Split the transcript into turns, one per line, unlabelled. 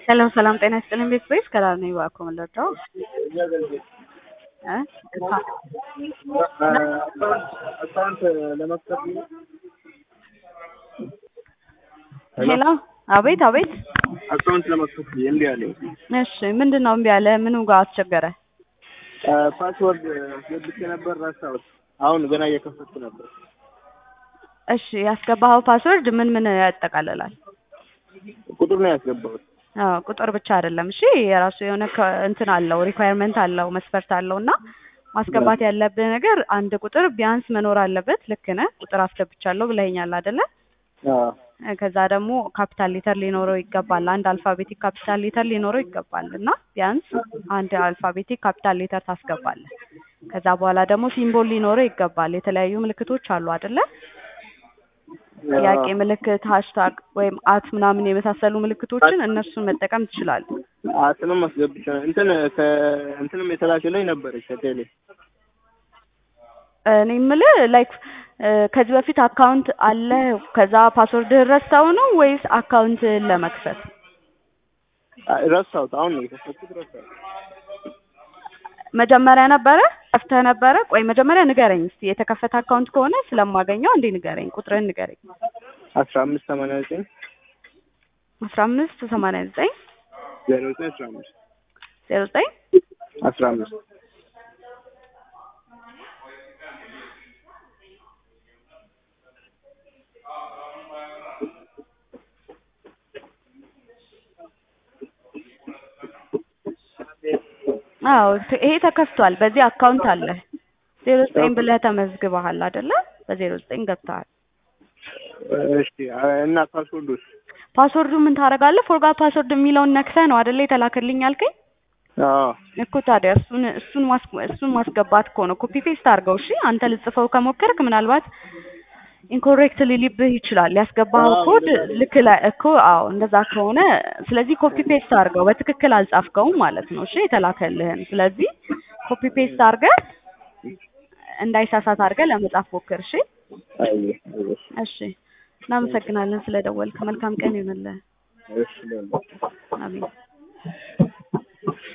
ሰላም ሰላም፣ ጤና ይስጥልኝ ቤተሰቦች ከዳር ነኝ እባክዎ መለዳው እ
አካውንት ለመክፈት
ሄሎ፣ አቤት አቤት።
አካውንት ለመክፈት እምቢ አለኝ።
እሺ ምንድን ነው እምቢ አለ? ምኑ ጋር አስቸገረ?
ፓስወርድ አስገብቼ ነበር ረሳሁት። አሁን ገና እየከፈትኩ ነበር።
እሺ ያስገባኸው ፓስወርድ ምን ምን ያጠቃልላል?
ቁጥር ነው ያስገባሁት።
አዎ ቁጥር ብቻ አይደለም። እሺ የራሱ የሆነ ከ- እንትን አለው ሪኳየርመንት አለው መስፈርት አለው እና ማስገባት ያለብህ ነገር አንድ ቁጥር ቢያንስ መኖር አለበት። ልክ ነህ። ቁጥር አስገብቻለሁ ብለኸኛል አይደለ?
አዎ
እ ከዛ ደግሞ ካፒታል ሌተር ሊኖረው ይገባል። አንድ አልፋቤቲክ ካፒታል ሌተር ሊኖረው ይገባል እና ቢያንስ አንድ አልፋቤቲክ ካፒታል ሌተር ታስገባለህ። ከዛ በኋላ ደግሞ ሲምቦል ሊኖረው ይገባል። የተለያዩ ምልክቶች አሉ አይደለ? ጥያቄ ምልክት፣ ሃሽታግ ወይም አት ምናምን የመሳሰሉ ምልክቶችን እነሱን መጠቀም ትችላለህ።
አስምም አስገብቼ እንትን ከእንትንም የተላከልኝ ነበረች ከቴሌ
እኔ የምልህ ላይክ ከዚህ በፊት አካውንት አለ ከዛ ፓስወርድህን ረሳው ነው ወይስ አካውንትህን ለመክፈት?
አ- ረሳሁት። አሁን ነው የከፈትኩት ረሳሁት።
መጀመሪያ ነበረ ከፍተህ ነበረ? ቆይ መጀመሪያ ንገረኝ እስቲ የተከፈተ አካውንት ከሆነ ስለማገኘው እንዴ ንገረኝ፣ ቁጥርህን ንገረኝ።
አስራ አምስት ሰማንያ ዘጠኝ
አስራ አምስት ሰማንያ ዘጠኝ
ዜሮ ዘጠኝ አስራ አምስት
ዜሮ ዘጠኝ
አስራ አምስት
አዎ ት- ይሄ ተከፍቷል። በዚህ አካውንት አለ ዜሮ ዘጠኝ ብለህ ተመዝግበሃል አይደለ? በዜሮ ዘጠኝ ገብተሃል።
እሺ እና ፓስወርዱስ?
ፓስወርዱ ምን ታደርጋለህ? ፎርጋት ፓስወርድ የሚለውን ነክሰህ ነው አይደለ የተላከልኝ ያልከኝ
አዎ
እኮ ታዲያ እሱን እሱን ማስ እሱን ማስገባት እኮ ነው። ኮፒ ፔስት አድርገው። እሺ አንተ ልጽፈው ከሞከርክ ምናልባት ኢንኮሬክት ሊልብህ ይችላል። ያስገባኸው
አዎ፣
ኮድ
እንደዛ ነው።
ልክ ላይ እኮ አዎ፣ እንደዛ ከሆነ ስለዚህ ኮፒ ፔስት አድርገው። በትክክል አልጻፍከውም ማለት ነው። እሺ የተላከልህን። ስለዚህ ኮፒ ፔስት አድርገህ እንዳይሳሳት አድርገህ ለመጻፍ ሞክር። እሺ
አየህ አየህ
እሺ። እናመሰግናለን ስለደወልክ። መልካም ቀን ይሁንልህ።
እሺ ደግሞ
አሜን።